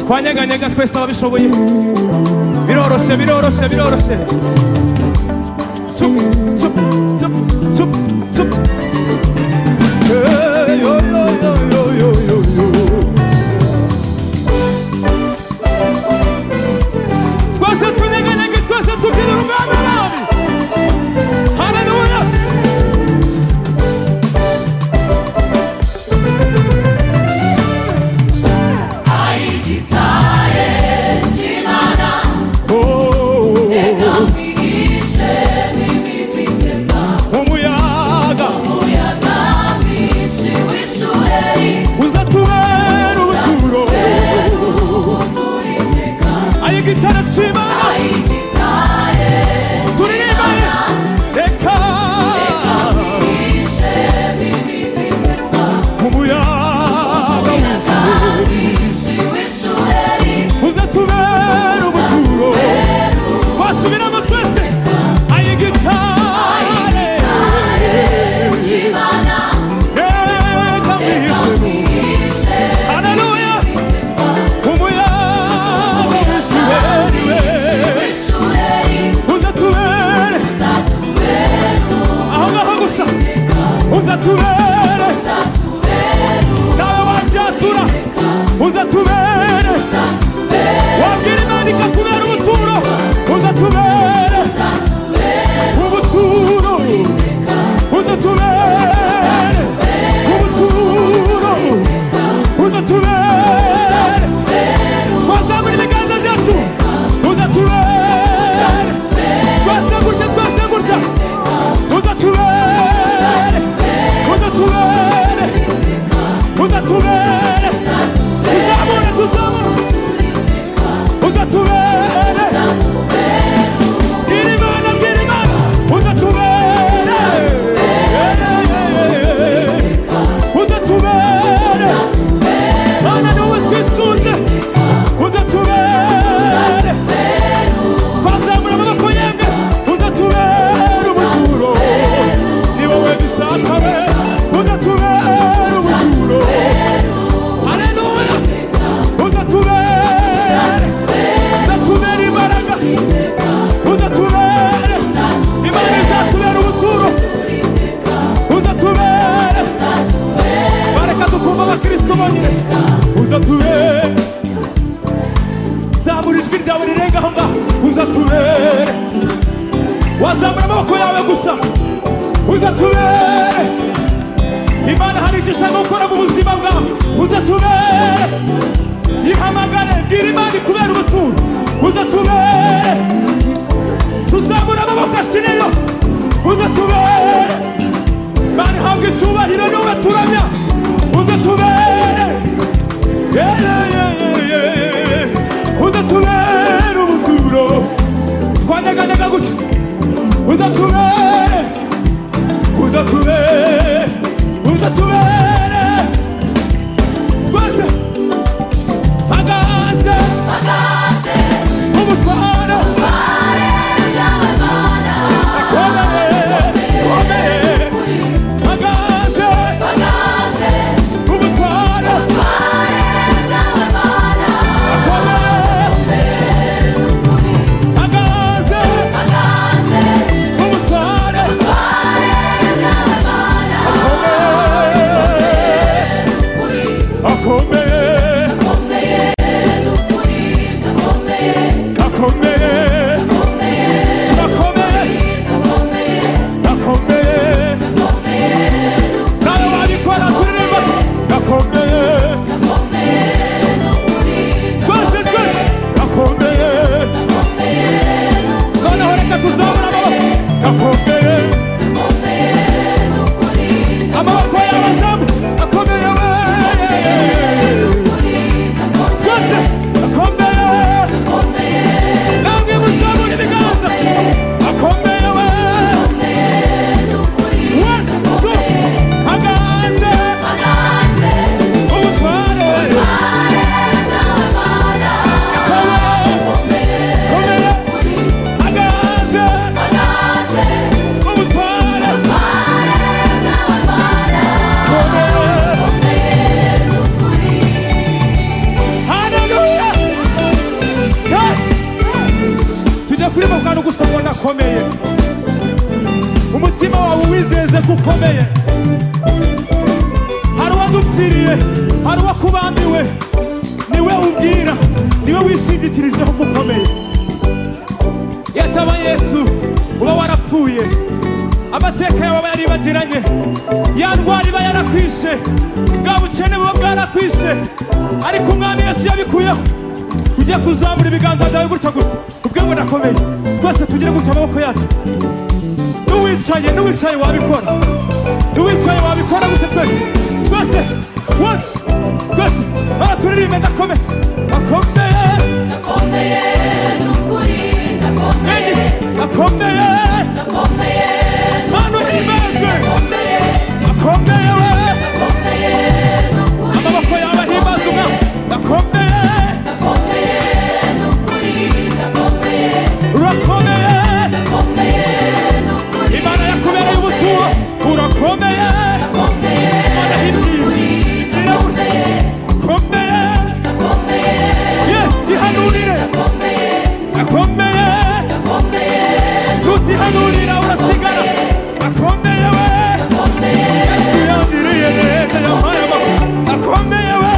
kwa nyeganyega twese ababishoboye biroroshye biroroshye biroroshye Tsup, tsup, tsup, tsup, tsup. Hey, yo, yo, yo, yo, yo, yo, yo. Twese tunyeganyege twese tubyina urugamba nabi haleluya Oh, oh, oh. umuyaga uzatubera ubuturo ayo gitara cy'imana turirimbane reka umuyaga uzatubera ubuturo twasubiramo twese ayo gitare reka mwishe haleluya umuyaga uzatubere uzatubere aho ngaho gusa uzatubere nawe wabyatura uzatubere wabwira imana ikatubera ubuturo uzatubere ubuturo uzatubere ubuturo uzatubere twazamura ibiganza byacu uzatubere twese gutya twese gutya uzatubere uzatubere uzatubere tuzamure tuzamure uzatubere bwirimana bwirimana uzatubere uzatubere mana niwe twisunze uzatubere bazamura amaboko yemwe uzatubera ubuturo ni wowe dushaka we uzatubera ubuturo aleluya uzatubera uzatubera imbaraga uzatubera imana izatubera ubuturo uzatubera bareka dukumva abakristo bonyine uzatubera zamura ijwi ryawe rirenga aho ngaho uzatubere wazamura amaboko yawe gusa uzatubere imana hari icyo ishaka gukora mu buzima bwawe uzatubere ihamagare bwira imana kubera ubuturo uzatubere tuzamura amaboko ashireyo uzatubere bari habwe icyubahiro niwe turamya uzatubere uzatubere ubuturo twanyeganyega gutya uzatubere uzatubere uzatubere twese agaze umutware komere komere agaze umutware komere agaze umutware komere ukomeye umutima wawe uwizeze ko ukomeye hari uwadupfiriye hari uwakubambiwe niwe ubwira niwe wishingikirijeho ko ukomeye yataba yesu uba warapfuye amateka yawe aba yaribagiranye ya ndwara iba yarakwishe bwa bukene buba bwarakwishe ariko umwami yesu yabikuyeho ugiye kuzamura ibiganza byawe gutya gusa ubwe ngo nakomeye twese tugire gutya amaboko yacu n'uwicaye n'uwicaye wabikora n'uwicaye wabikora gutya twese twese one twese bara turirimbe ndakome akomeye Ndakomeye n'ukuri ndakomeye akomeye ndakomeye hano himbazwe ndakomeye akomeye we ndakomeye n'ukuri amaboko yawe ahimbaza umwami akomeye ndakomeye n'ukuri ndakomeye urakomeye ndakomeye n'ukuri imana yakubereye ubuturo urakomeye ndakomeye imana n'ukuri himbiye ndakomeye akomeye ndakomeye yesu ihanurire ndakomeye akomeye ndakomeye tutihanurira urasigara akomeye we ndakomeye yesu yambiriye neza yampaye amakuru akomeye we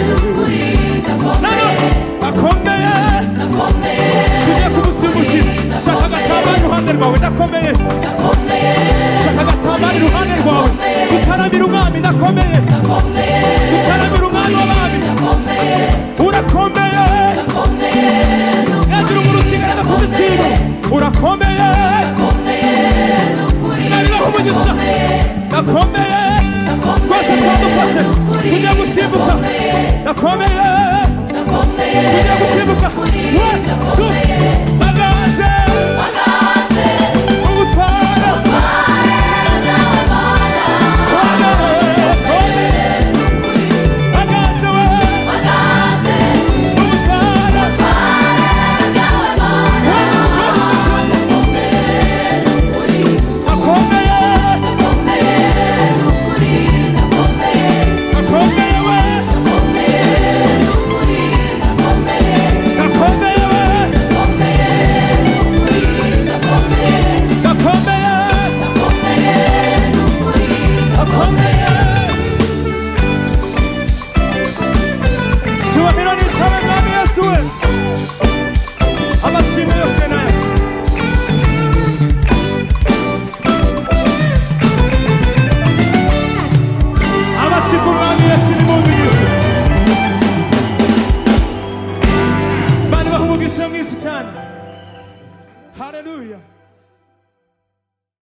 n'ukuri nano ndakomeye akomeye ndakomeye tugiye kumusimbukira shaka agatambaro iruhande rwawe ndakomeye ndakomeye shaka agatambaro iruhande rwawe utaramira umwami ndakomeye ndakomeye utaramira umwami w'abami ndakomeye urakomeye ndakomeye yagira umurusigara gakuze ikintu urakomeye nabibaho umugisha ndakomeye twese twadufashe tujya gusimbuka ndakomeye tujya gusimbuka One, two. bagaze ugutwara bagaze bagaze we ugutwara akomeye Akomeye we, akomeye we, akomeye, akomeye. Cyubahiro n'ikawe mwami Yesu we. Amashimwe yose ni ayawe. Amashimwe umwami Yesu nimumugishe. Bari baha umugisha mwinshi cyane. Hallelujah.